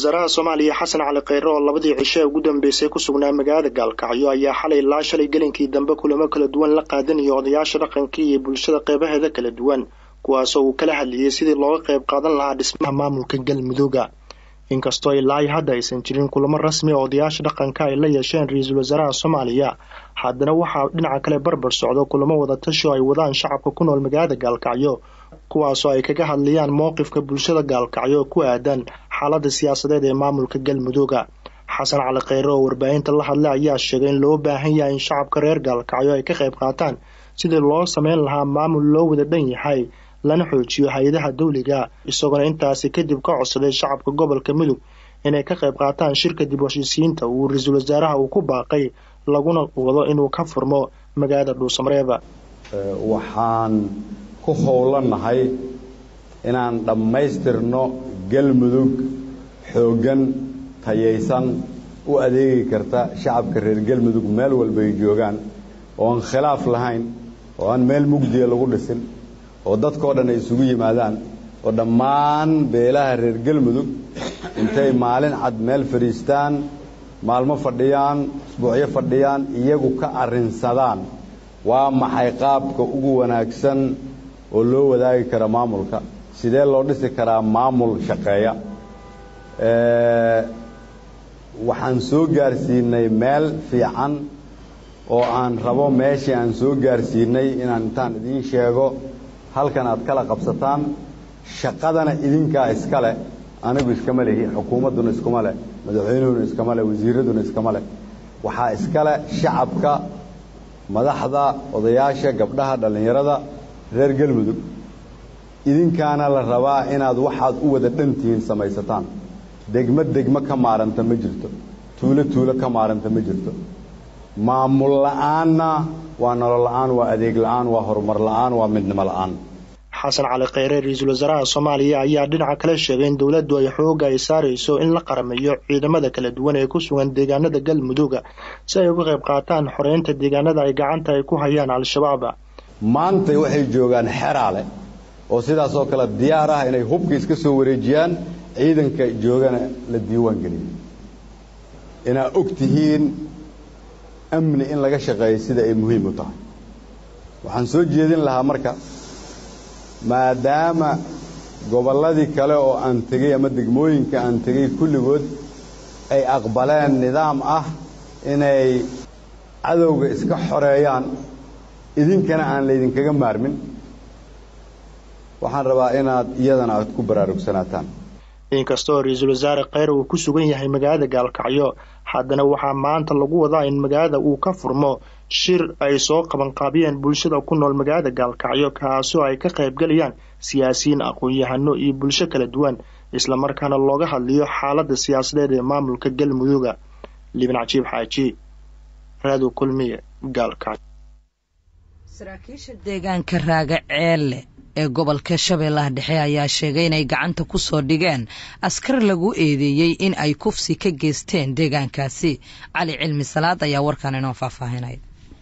wasaaraha soomaaliya xasan cali kheyre oo labadii cisho ee ugu dambeysay ku sugnaa magaalada gaalkacyo ayaa xalay ilaa shalay gelinkii dambe kulamo kala duwan la qaadanaya odayaasha dhaqankii iyo bulshada qeybaheeda kala duwan kuwaasoo uu kala hadlayay sidii looga qayb qaadan lahaa dhismaha maamulka galmudugga inkastoo ilaa hadda aysan jirin kulamo rasmi oo odayaasha dhaqanka ay la yeesheen ra-iisul wasaaraha soomaaliya haddana waxaa dhinaca kale barbar socdo kulamo wadatashi oo ay wadaan shacabka ku nool magaalada gaalkacyo kuwaasoo ay kaga hadlayaan mowqifka bulshada gaalkacyo ku aadan xaalada siyaasadeed ee maamulka galmudugga xasan cali kheyre oo warbaahinta la hadlay ayaa sheegay in loo baahan yahay in shacabka reer gaalkacyo ay ka qayb qaataan sidii loo sameyn lahaa maamul loo wada dhan yahay lana xoojiyo hay-adaha dawliga isagoona intaasi kadib ka codsaday shacabka gobolka mudug inay ka qayb qaataan shirka dib heshiisiyiinta uu ra-iisul wasaaraha uu ku baaqay laguna wado inuu ka furmo magaalada dhuusamareeba waxaan ku howlanahay inaan dhammaystirno galmudug xooggan tayaysan u adeegi karta shacabka reer galmudug meel walba ay joogaan oo aan khilaaf lahayn oo aan meel mugdiya lagu dhisin oo dadkao dhan ay isugu yimaadaan oo dhammaan beelaha reer galmudug intay maalin cad meel fadhiistaan maalmo fadhiyaan isbuucyo fadhiyaan iyagu ka arrinsadaan waa maxay qaabka ugu wanaagsan oo loo wadaagi kara maamulka sidee loo dhisi karaa maamul shaqeeya waxaan soo gaarsiinay meel fiican oo aan rabo meeshii aan soo gaarsiinay inaan intaan idiin sheego halkan aad kala qabsataan shaqadana idinkaa iska leh anigu iskama lehi xukuumadduna iskuma leh madaxweynuhuna iskama leh wasiiraduna iskama leh waxaa iska leh shacabka madaxda odayaasha gabdhaha dhallinyarada reer galmudug idinkaana la rabaa inaad waxaad u wada dhantihiin samaysataan degmo degmo ka maaranta ma jirto tuulo tuulo ka maaranta ma jirto maamul la'aanna waa nolol la'aan waa adeeg la'aan waa horumar la'aan waa midnimo la'aan xasan cali kheyre ra-iisul wasaaraha soomaaliya ayaa dhinaca kale sheegay in dowladdu ay xooga ay saarayso in la qarameeyo ciidamada kala duwan ee ku sugan deegaanada galmudugga si ay uga qayb qaataan xoreynta deegaanada ay gacanta ay ku hayaan al-shabaab maantay waxay joogaan xeraale oo sidaas oo kale diyaar ah inay hubka iska soo wareejiyaan ciidanka joogana la diiwaan geliyo inaa og tihiin amni in laga shaqeeyo sida ay muhiim u tahay waxaan soo jeedin lahaa marka maadaama gobolladii kale oo aan tegey ama degmooyinka aan tegey kulligood ay aqbaleen nidaam ah inay cadowga iska xoreeyaan idinkana aan laydinkaga maarmin waxaan rabaa inaad iyadana aad ku baraarugsanataan inkastoo ra-iisul wasaare kheyre uu ku sugan yahay magaalada gaalkacyo haddana waxaa maanta lagu wadaa in magaalada uu ka furmo shir ay soo qabanqaabiyeen bulshada ku nool magaalada gaalkacyo kaasoo ay ka qaybgalayaan siyaasiyiin aqoon-yahano iyo bulsho kala duwan islamarkaana looga hadliyo xaalada siyaasadeed ee maamulka galmudugga liban cajiib xaaji raado kulmiye gaalkacyo saraakiisha deegaanka raaga ceelle ee gobolka shabeellaha dhexe ayaa sheegay inay gacanta ku soo dhigeen askar lagu eedeeyey in ay kufsi ka geysteen deegaankaasi cali cilmi salaad ayaa warkan inoo faahfaahinaya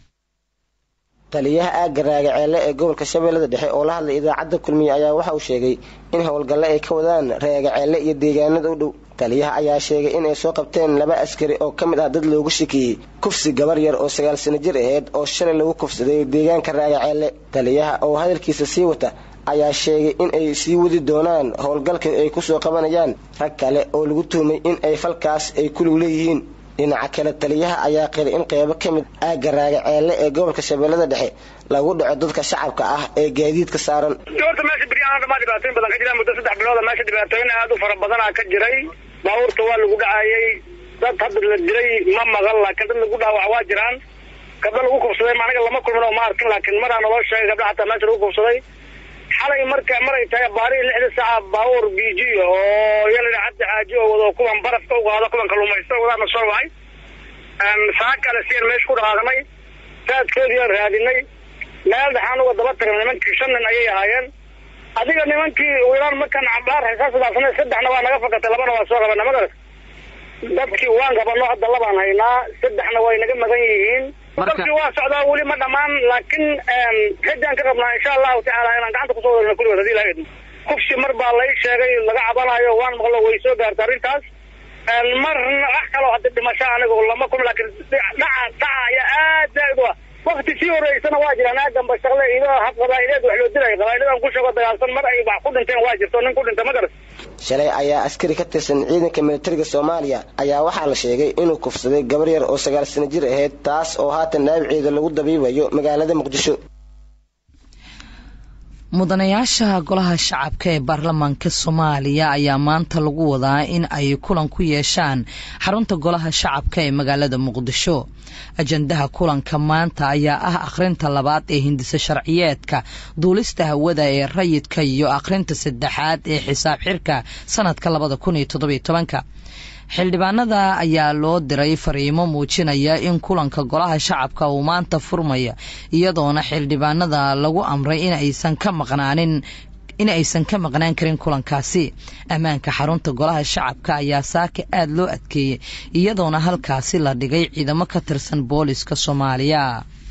taliyaha aagga raagaceelle ee gobolka shabeellada dhexe oo la hadlay idaacadda kulmiye ayaa waxa uu sheegay in howlgalle ay ka wadaan raagaceelle iyo deegaanada u dhow taliyaha ayaa sheegay in ay soo qabteen laba askari oo ka mid ah dad loogu shakiyey kufsi gabar yar oo sagaal sano jir aheyd oo shalay lagu kufsaday deegaanka raagaceelle taliyaha oo hadalkiisa sii wata ayaa sheegay in ay sii wadi doonaan howlgalka ay ku soo qabanayaan rag kale oo lagu tuhmay in ay falkaas ay kulug leeyihiin dhinaca kale taliyaha ayaa qiray in qeybo ka mid aagga raagaceelle ee gobolka shabeellada dhexe lagu dhaco dadka shacabka ah ee gaadiidka saaran horta meesha beryahan dhamaa dhibaatooyin badan ka jiraan muddo saddex bilooda meesha dhibaatooyin aad u fara badanaa ka jiray baabuurta waa lagu dhacayay dad hadda la diray ma maqan laakiin dad lagu dhaawac waa jiraan gabdho lagu kufsaday aniga lama kulmin oo ma arkin laakiin maraa naloo sheegay gabdha xataa meesha lagu kufsaday xalay marka maray tahay baarihi lixda saaca baabuur biji oo yalina cabdi xaaji oo wado kuwan barafka u qaado kuwan kaluumaysta wadaana soo wacay saa kale siyan meesha ku dhaqaaqnay saadkoodii aan raadinay meel dhaxaan uga daba tagnay nimankii shan nin ayay ahaayeen adiga nimankii wiilaan markaan cabaar xisaasdaasnay saddexna waa naga fakatay labana waa soo qabana magaras dadkii waan qabano hadda labaan haynaa saddexna way naga magan yihiin dadkii waa socdaa weli ma dhammaan laakiin xijaan ka qabnaa insha allahu tacaala inaan gacanta kusoo wadana kulligood hadii ilaha idmo kufsi mar baa lay sheegay laga cabanayo waan maqlo way soo gaarta arrintaas marna wax kaloo hadda dhimasho anigu lama kulmi laakiin dhaca dhaca ayaa aad zaaid u ah wakti sii horeysana waa jiraan aaganba shaqle idoo hab qabaa'ileed wax loo dilaya qabaa'iladan ku sheego dagaalsan mar ay wax ku dhinteen waa jirto nin ku dhinta ma garas shalay ayaa askari ka tirsan ciidanka militariga soomaaliya ayaa waxaa la sheegay inuu kufsaday gabar yar oo sagaal sano jir ahayd taas oo haatan dhaawaceeda lagu dabiibayo magaalada muqdisho mudanayaasha golaha shacabka ee baarlamaanka soomaaliya ayaa maanta lagu wadaa in ay kulan ku yeeshaan xarunta golaha shacabka ee magaalada muqdisho ajandaha kulanka maanta ayaa ah akhrinta labaad ee hindisa sharciyeedka duulista hawada ee rayidka iyo akhrinta saddexaad ee xisaab xirka sanadka labada kun iyo toddobiyo tobanka xildhibaanada ayaa loo diray fariimo muujinaya in kulanka golaha shacabka uu maanta furmaya iyadoona xildhibaanada lagu amray inaysan ka maqnaanin in aysan ka maqnaan karin kulankaasi ammaanka xarunta golaha shacabka ayaa saaka aada loo adkeeyey iyadoona halkaasi la dhigay ciidamo ka tirsan booliska soomaaliya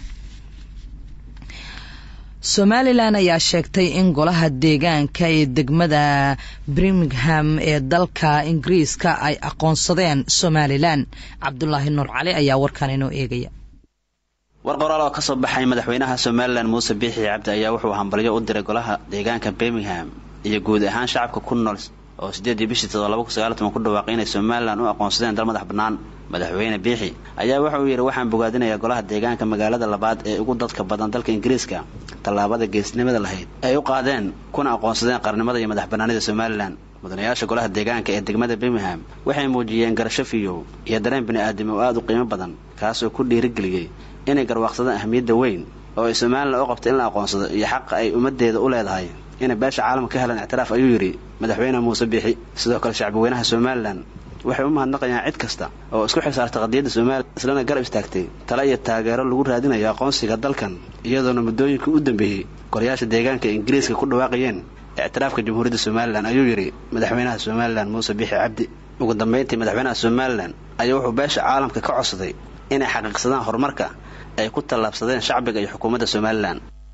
somalilan ayaa sheegtay in golaha deegaanka ee degmada birmingham ee dalka ingiriiska ay aqoonsadeen somalilan cabdulaahi nuur cali ayaa warkan inoo eegaya war qoraal oo ka soo baxay madaxweynaha somalilan muuse biixi cabdi ayaa wuxuu hambalyo u diray golaha deegaanka birmingham iyo guud ahaan shacabka ku nool oo sideedii bishii todoba ku sagaaltoban ku dhawaaqay inay somalilan u aqoonsadeen dal madax bannaan madaxweyne biixi ayaa wuxa uu yidhi waxaan bogaadinayaa golaha deegaanka magaalada labaad ee ugu dadka badan dalka ingiriiska tallaabada geesnimada lahayd ay u qaadeen kuna aqoonsadeen qarnimada iyo madax bannaanida somalilan mudanayaasha golaha deegaanka ee degmada birmingham waxay muujiyeen garasho fiyow iyo dareen bini'aadam oo aada u qiimo badan kaasoo ku dhiirigeliyey inay garwaaqsadaan ahmiyadda weyn oo ay somalilan u qabto in la aqoonsado iyo xaqa ay ummaddeeda u leedahay inay beesha caalamka ka helaan ictiraaf ayuu yidhi madaxweyne muuse biixi sidoo kale shacbweynaha somalilan waxay u mahadnaqayaan cid kasta oo isku xisaartay qadiyadda somalilan islana garab istaagtay tale iyo taageero lagu raadinayo aqoonsiga dalkan iyadoona muddooyinkii u dambeeyey golayaasha deegaanka ingiriiska ku dhawaaqayeen ictiraafka jamhuuriyadda somalilan ayuu yidhi madaxweynaha somalilan muuse biixi cabdi ugu dambayntii madaxweynaha somalilan ayaa wuxuu beesha caalamka ka codsaday inay xaqiiqsadaan horumarka ay ku tallaabsadeen shacbiga iyo xukuumadda somalilan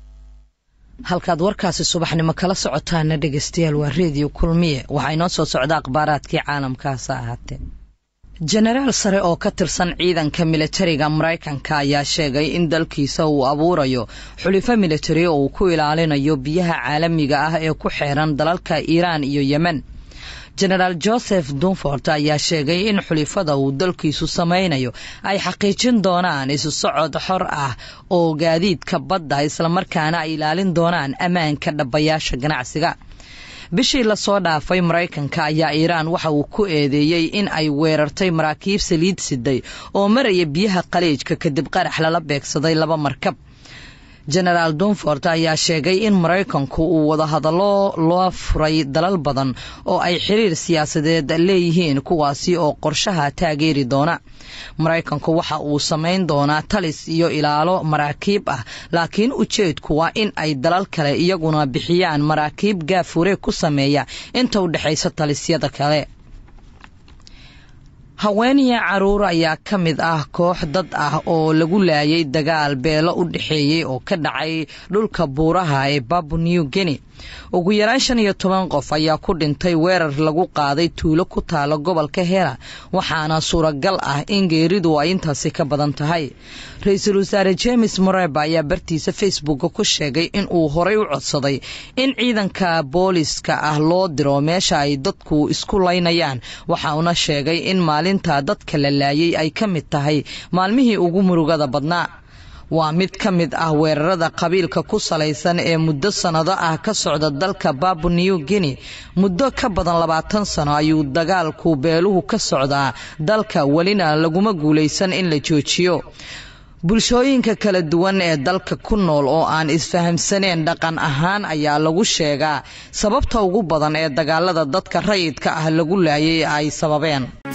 halkaad warkaasi subaxnimo kala socotaana dhegeystayaal waa reediyo kulmiye waxaa inoo soo socda akhbaaraadkii caalamkaasa ahaatee jenaraal sare oo ka tirsan ciidanka militariga maraykanka ayaa sheegay in dalkiisa uu abuurayo xulifo militari oo uu ku ilaalinayo biyaha caalamiga ah ee ku xeeran dalalka iiraan iyo yemen jenaraal joseph dunfort ayaa sheegay in xulifada uu dalkiisu samaynayo ay xaqiijin doonaan isu socod xor ah oo gaadiidka badda islamarkaana ay ilaalin doonaan ammaanka dhabayaasha ganacsiga bishii lasoo dhaafay maraykanka ayaa iiraan waxa uu ku eedeeyey in ay weerartay maraakiib saliid siday oo maraya biyaha qaliijka kadib qarax lala beegsaday laba markab jenaraal dunfort ayaa sheegay in maraykanku uu wadahadallo loo furay dalal badan oo ay xiriir siyaasadeed leeyihiin kuwaasi oo qorshaha taageeri doona maraykanku waxa uu samayn doonaa talis iyo ilaalo maraakiib ah laakiin ujeedku waa in ay dalal kale iyaguna bixiyaan maraakiib gaafure ku sameeya inta u dhexaysa talisyada kale haweeniya caruur ayaa ka mid ah koox dad ah oo lagu laayay dagaal beelo u dhexeeyey oo ka dhacay dhulka buuraha ee babu new guinea ugu yaraan shan iyo toban qof ayaa ku dhintay weerar lagu qaaday tuulo ku taalo gobolka hela waxaana suuragal ah in geeridu ay intaasi ka badan tahay ra-iisul wasaare james moreba ayaa bartiisa facebooka ku sheegay in uu horay u codsaday in ciidanka booliska ah loo diro meesha ay dadku isku laynayaan waxauna sheegay in maalinta dadka la laayay ay ka mid tahay maalmihii ugu murugada badnaa waa mid ka mid ah weerarada qabiilka ku salaysan ee muddo sannado ah ka socda dalka babu new guinea muddo ka badan labaatan sano ayuu dagaalku beeluhu ka socdaa dalka welina laguma guulaysan in la joojiyo bulshooyinka kala duwan ee dalka ku nool oo aan isfahamsaneen dhaqan ahaan ayaa lagu sheegaa sababta ugu badan ee dagaalada dadka rayidka ah lagu laayay ay sababeen